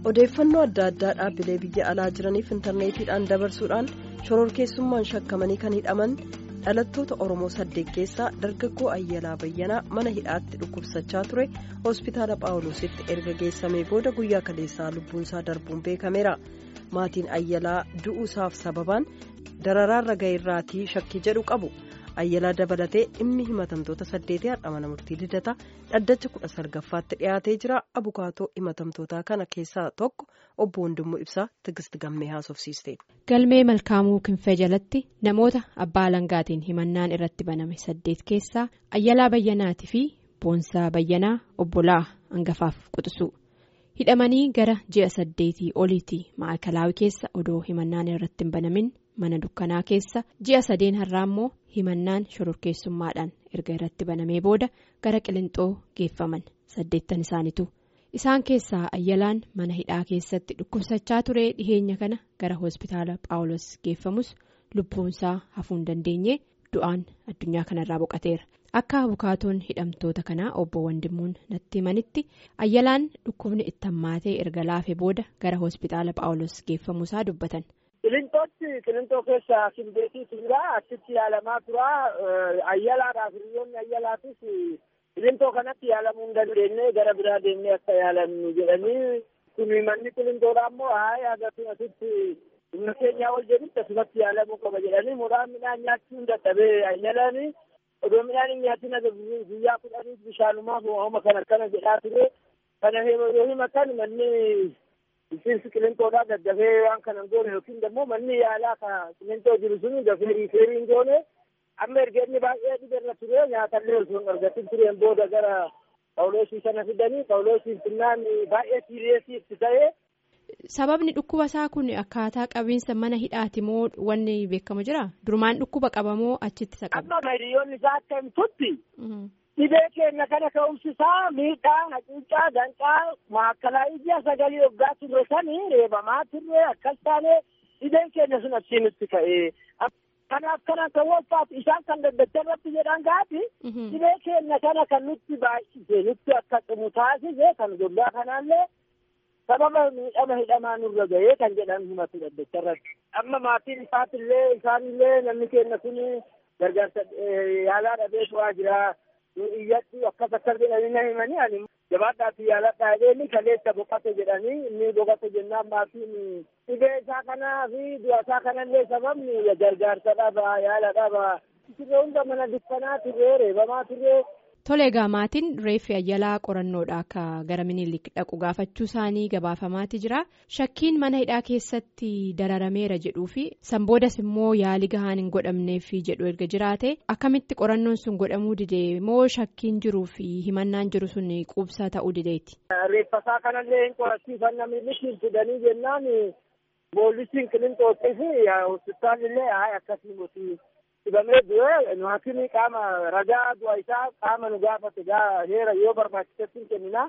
odeeffannoo adda addaa dhaabbilee biyya alaa jiraniif intarneetiidhaan dabarsuudhaan shororkeessummaan shakkamanii kan hidhaman dhalattoota oromoo saddeet keessaa dargaggoo ayyalaa bayyanaa mana hidhaatti dhukkubsachaa ture hospitaala phaawulositti erga geessamee booda guyyaa kaleessaa lubbuunsaa darbuun beekameera maatiin ayyalaa du'uusaaf sababaan dararaarra ga'eerraatii shakkii jedhu qabu. ayyalaa dabalatee dhimmi himatamtoota saddeetii har'a mana murtii lidata dhaddacha kudha sagalffaatti dhiyaatee jira abukaatoo himatamtootaa kana keessaa tokko obbo Wandimmoo Ibsaa Tigist Gammee haasofsiiste. galmee malkaamuu kinfee jalatti namoota abbaa alangaatiin himannaan irratti baname saddeet keessaa ayyalaa bayyanaatii fi boonsaa bayyanaa obbolaa hangafaaf quxisuu hidhamanii gara ji'a saddeetii oliitii maakalaawii keessa odoo himannaan irratti hin banamin. mana dukkanaa keessa ji'a sadeen har'aa immoo himannaan shororkeessummaadhaan erga irratti banamee booda gara qilinxoo geeffaman saddeettan isaaniitu isaan keessaa ayyalaan mana hidhaa keessatti dhukkubsachaa ture dhiheenya kana gara hospitaala phaawulos geeffamus lubbuunsaa hafuu hin dandeenye du'aan addunyaa kanarraa boqateera akka abukaatoon hidhamtoota kanaa obbo Wandimmuun natti himanitti ayyalaan dhukkubni itti hammaatee erga laafee booda gara hospitaala phaawulos geeffamuusaa dubbatan. Qilintootti qilintoo keessa simbeetiitu jira achitti yaalamaa tura ayyalaadhaaf hiriyoonni ayyalaatis qilintoo kanatti yaalamuu hin dandeenye gara biraa deemnee akka yaalamnu jedhanii kun manni qilintoodhaa immoo haaya agarsiin asitti humna keenyaa ol jedhutti asumatti yaalamuu qaba jedhanii muraan midhaan nyaachuu hin dadhabee ayyalaani odoo midhaan hin nyaatin guyyaa kudhaniif bishaanumaaf hooma kan akkana jedhaa ture kana yoo himatan manni. Bulchiinsi qilintoodhaa daddafee waan kana hin goone yookiin immoo manni yaalaa kan qilintoo jiru sun dafee riifeerii hin goone amma erga inni baay'ee dhibeerra ture nyaatallee osoo hin argatin tureen booda gara phaawulosii sana fidanii phaawulosiin finnaan baay'ee siiriyeesii itti ta'ee. Sababni dhukkuba isaa kun akkaataa qabiinsa mana hidhaati moo wanni beekamu jira? Durumaan dhukkuba qabamoo achitti isa qaba? Amma hiriyoonni isaa akka himtutti. Dhibee keenya kana ka'umsisaa miidhaa hacuuccaa danqaa maakkalaa ija sagalee waggaa turre sanii reebamaa turre akkas taane dhibeen keenya sun achiinitti ka'ee kanaaf kana kan wolfaatu isaan kan daddacha irratti jedhan gaati dhibee keenya kana kan nutti baay'ise nutti akka cimu taasise kan gollaa kanaallee sababa miidhama hidhamaa nurra ga'ee kan jedhan himatu daddacha irratti amma maatiin isaatillee isaanillee namni keenya kun gargaarsa yaalaa dhabee turaa jira. iyyatti akkas akkas jedhanii na himanii ani jabaadhaatti yaaladhaa jedhanii kaleessa boqote jedhanii inni boqote jennaan maatiin dhibee isaa kanaa fi du'a isaa kanallee sababni gargaarsa dhaba yaala dhaba turre hunda mana dukkanaa turre reebamaa turre. Tole egaa maatiin reeffi ayyalaa qorannoodha akka gara minilik dhaqu gaafachuu isaanii gabaafamaati jira shakkiin mana hidhaa keessatti dararameera jedhuu fi sanboodas immoo yaalii gahaan hin godhamneef jedhu erga jiraate akkamitti qorannoon sun godhamuu didee moo shakkiin jiruu fi himannaan jiru sun quubsaa ta'uu dideeti. Reeffasaa kanallee hin qorachiifanna milikiin fidanii jennaan poolisiin qilintootti fi hospitaalillee haa akkasii mootii. Dhibamee du'e nu hakimii qaama ragaa du'a isaa qaama nu gaafate heera yoo barbaachisetti hin kennina.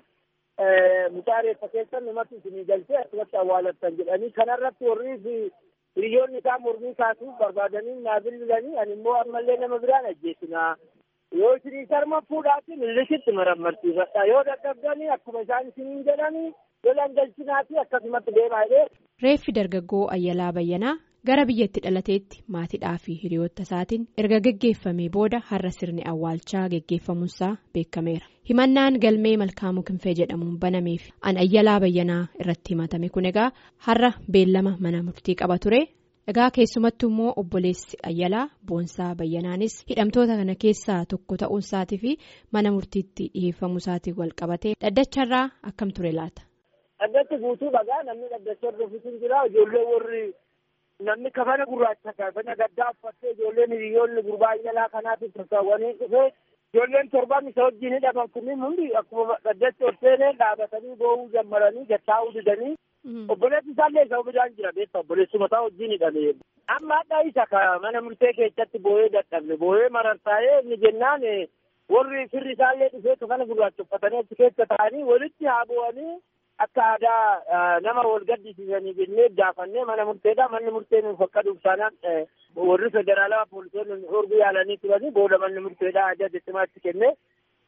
Mucaa reeffa keessan numatti isinii galchee asumatti awwaalattan jedhanii kanarratti warri hiriyoonni isaa mormii kaasuuf barbaadanii naa bilbilanii ani immoo ammallee nama biraan ajjeesina. Yoo isinii sarma fuudhaatiin millisitti marammarsiifadha. Yoo dadhabdanii akkuma isaan isiniin jedhanii lolan galchinaati akkasumatti deemaa jedhee. Reeffi dargaggoo Ayyalaa Bayyanaa. gara biyyatti dhalateetti maatiidhaa fi hiriyoota isaatiin erga geggeeffamee booda har'a sirni awwaalchaa geggeeffamuunsaa beekameera himannaan galmee malkaamuu kinfee jedhamuun banameef an ayyalaa bayyanaa irratti himatame kun egaa har'a beellama mana murtii qaba ture egaa keessumattuu immoo obboleessi ayyalaa boonsaa bayyanaanis hidhamtoota kana keessaa tokko ta'uunsaatii fi mana murtiitti dhiheeffamuusaatiin wal qabatee dhaddacharraa akkam ture laata. dhaddachi guutuu dhagaa namni dhaddacha hordofisiin jira ijoollee warri. Namni kafana gurraacha kafana gaddaa uffattee ijoolleen hiriyoonni gurbaa ayyalaa kanaatiif tasaawwanii dhufee ijoolleen torban isa wajjin hidhaman kunniin hundi akkuma dhaddacha ol seenee dhaabatanii boo'uu jammaranii gattaa'uu didanii obboleessi isaallee isa hubidaan jira beekta obboleessi mataa wajjin hidhame. Amma hadhaa isa ka mana murtee keessatti boo'ee dadhabne boo'ee marartaa'ee inni jennaan warri firri isaallee dhufee kafana gurraacha uffatanii achi keessa ta'anii walitti haa bu'anii. Akka aadaa nama wal gaddisiisanii jennee gaafannee mana murteedha. Manni murtee nuuf akka dubsaanaan warri federaalaa poolisoonni orgu yaalanii turanii booda manni murteedha ajaja cimaatti kennee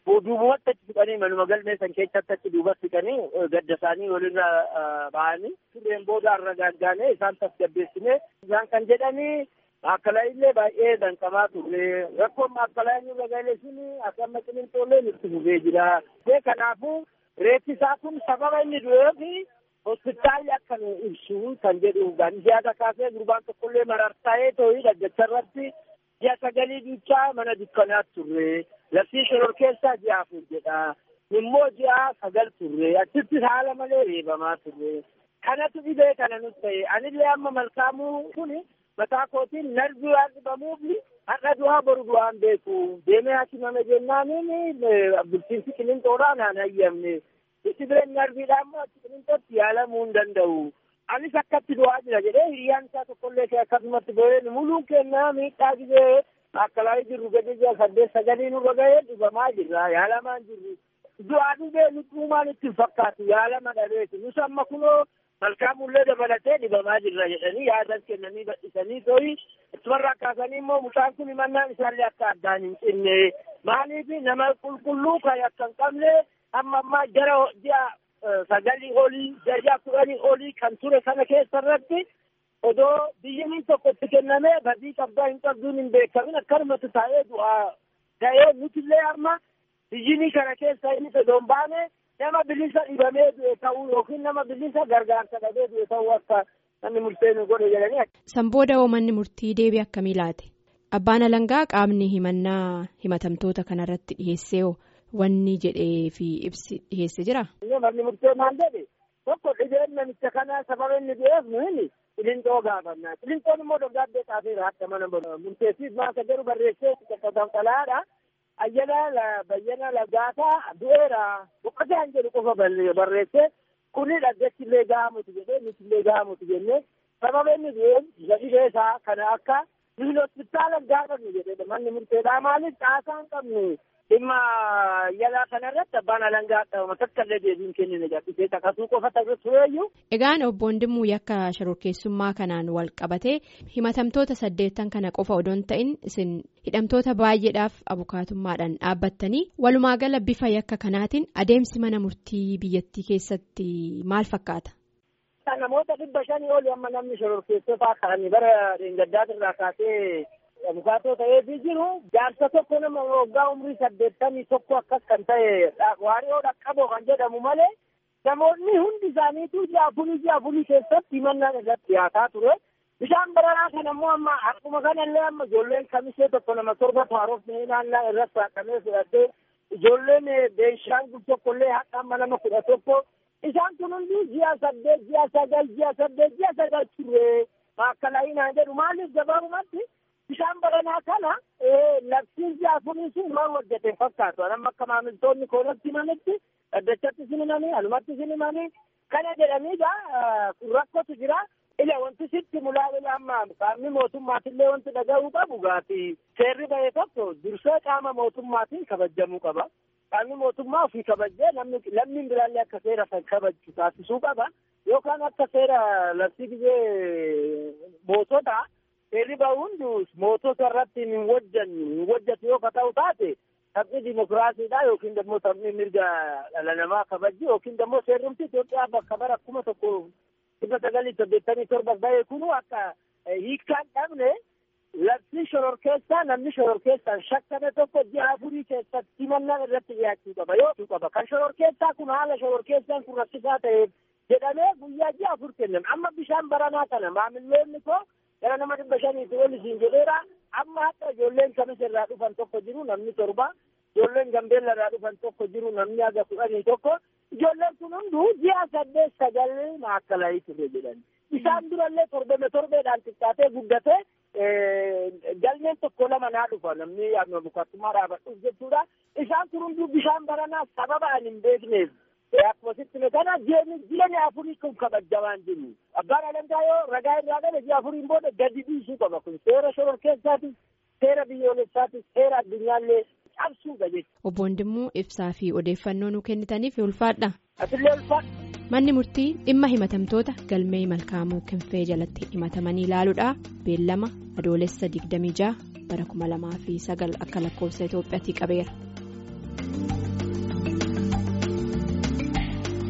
duubumatti achi siqanii manuma galmee san keessatti achi duubatti siqanii gadda isaanii walirra ba'anii turreen booda irra gaaggaanee isaan tasgabbeessinee isaan kan jedhanii Maakalaa illee baay'ee danqamaa turre rakkoon maakalaa inni ragaalee sun akka amma qilintoolee nutti fufee jira. Kanaafuu reeffi isaa kun sababa inni du'eef hospitaalli akka nu ibsu kan jedhu gandiyaata kaasee gurbaan tokkollee marartaa'ee too'ii dhaggacha irratti ji'a sagalii duuchaa mana dukkanaatti turre labsii shoror keessaa ji'a afur jedha. Immoo ji'a sagal turre achitti haala malee reebamaa turre. Kanatu dhibee kana nutti ta'e anillee amma malkaamuu kuni mataa kootiin narbii waan dhibamuuf har'a du'aa boru du'aan beeku deemee hakimame jennaaniin bulchiinsi qilinxoodhaa naan hayyamne dhibeen narbiidhaa immoo achi qilinxootti yaalamuu hin danda'u. Anis akkatti du'aa jira jedhee hiriyyaan isaa tokkollee akkasumatti bo'ee muluun kennaa miidhaa gizee akkalaa jirru gadi jira saddeet sagalii nurra gahee dhibamaa jirra yaalamaan jirru. Du'aa dhibee lubbuumaan itti fakkaatu yaalama dhabeeti nus amma kunoo malkaamullee dabalatee dhibamaa jirra jedhanii yaadan kennanii badhisanii tooyi ittuma kaasanii immoo mucaan kun himannaan isaallee akka addaan hin cinne maaliif nama qulqulluu kan akka hin qabne amma ammaa jara ji'a sagalii olii ji'a kudhanii olii kan ture kana keessa irratti odoo biyyi tokko itti kennamee badii qabdaa hin qabduun hin beekamin akkanumatti taa'ee du'aa ga'ee nutillee amma biyyi kana keessa inni odoo hin baane nama bilisa dhibamee du'e ta'uu yookiin nama bilisa gargaarsa dhabee du'e ta'uu akka namni murteessu godhe jedhanii. San booda manni murtii deebii akkamii laate? Abbaan alangaa qaamni himannaa himatamtoota kanarratti dhiyeessee wanni jedhee fi ibsi dhiyeesse jira? Manni murtee maal jedhe tokko dhibeen namicha kanaa sababa inni du'eef nuyi qilinxoo gaafanna. Qilinxoon immoo dogaaddee xaafeera akka mana murteessiif maasa garuu barreessee qaqqabatan xalaadha. ayyana bayyana lagaataa du'eera boqotaan jedhu qofa barreesse kuni dhaggachillee gahamutu jedhee nutillee gahamutu jennee sababa inni du'een dhibee isaa kana akka nuyi hospitaala gaafannu jedhee manni murteedhaa maaliif caasaa hin qabnu dhimma yalaa kanarratti abbaan alangaa qabama takkallee deebiin kennine gabbisee takasuu qofa tureeyyu. Egaan obbo Ndimmuu yakka shororkeessummaa kanaan wal qabatee himatamtoota saddeettan kana qofa odoon ta'in isin hidhamtoota baay'eedhaaf abukaatummaadhaan dhaabbattanii walumaa gala bifa yakka kanaatiin adeemsi mana murtii biyyattii keessatti maal fakkaata? Namoota dhibba shanii olii amma namni shororkeessotaa ta'anii bara dheengaddaatiirraa kaasee abukaatoo ta'eefii jiru jaarsa tokko nama waggaa umrii saddeettamii tokko akkas kan ta'e waari'oo dhaqqaboo kan jedhamu malee namoonni hundi isaaniitu ji'a afurii ji'a afurii keessatti himannaan irratti dhiyaataa ture. Bishaan baranaa kan ammoo amma akkuma kanallee amma ijoolleen kamisee tokko nama torba haarofnee naannaa irratti haqamee fudhattee ijoolleen beenshaangul tokkollee haqa amma nama kudha tokko isaan kun hundi ji'a saddeet ji'a sagal ji'a saddeet ji'a sagal turre maakkalaayii naan jedhu maaliif gabaabumatti bishaan baranaa kana labsiin ji'a afurii sun waan hojjete fakkaatu amma akka maamiltoonni koonatti himanitti dhaddachatti sin himanii alumatti sin himanii kana jedhaniidha rakkotu jira. Ila wanti sitti mulaa'ila amma qaamni mootummaatillee wanti dhaga'uu qabu gaati seerri ba'e tokko dursee qaama mootummaatiin kabajamuu qaba. Qaamni mootummaa ofii kabajee namni lammiin biraallee akka seera kan kabaju taasisuu qaba. Yookaan akka seera labsii biyee mootota seerri ba'u hundi mootota irratti hin hojjannu hin hojjatu yoo ta'u taate taphni dimokiraasiidha yookiin immoo taphni mirga dhala namaa kabajji yookiin immoo seerrumti Itoophiyaa bakka bara kuma tokko dhibba sagalii saddeettamii torba bahee kunu akka hiikkaan dhabne labsii shororkeessaa namni shororkeessaan shakkame tokko ji'a afurii keessatti himannaan irratti dhiyaachuu qaba yoo qaba kan shororkeessaa kun haala shororkeessaan kun rakkisaa ta'eef jedhamee guyyaa ji'a afur kennan amma bishaan baranaa kana maamilloonni koo gara nama dhibba shaniitti ol isiin jedheera amma haqa ijoolleen kamis irraa dhufan tokko jiru namni torba ijoolleen gambeella irraa dhufan tokko jiru namni haga kudhanii tokko ijoolleen kun hunduu ji'a saddeet sagal maakkalaa ture jedhan isaan durallee torbeme torbeedhaan xiqqaatee guddatee galmeen tokko lama naa dhufa namni abukattummaa dhaabadhuuf jechuudha isaan kun hunduu bishaan baranaa sababa ani hin beekneef akkuma sitti kana jireenya afurii kun kabajamaan jiru abbaan alangaa yoo ragaa irraa gale ji'a afuriin booda gadi dhiisuu qaba kun seera shororkeessaati seera biyyoolessaati seera addunyaallee cabsuudha jechuudha. Obbo Ndimmuu ibsaa fi odeeffannoo nu kennitaniif ulfaadha. Asillee ulfaadha. Manni murtii dhimma himatamtoota galmee malkaamuu kinfee jalatti himatamanii ilaaluudha. Beellama adoolessa 26 bara 2009 akka lakkoofsa Itoophiyaatti qabeera.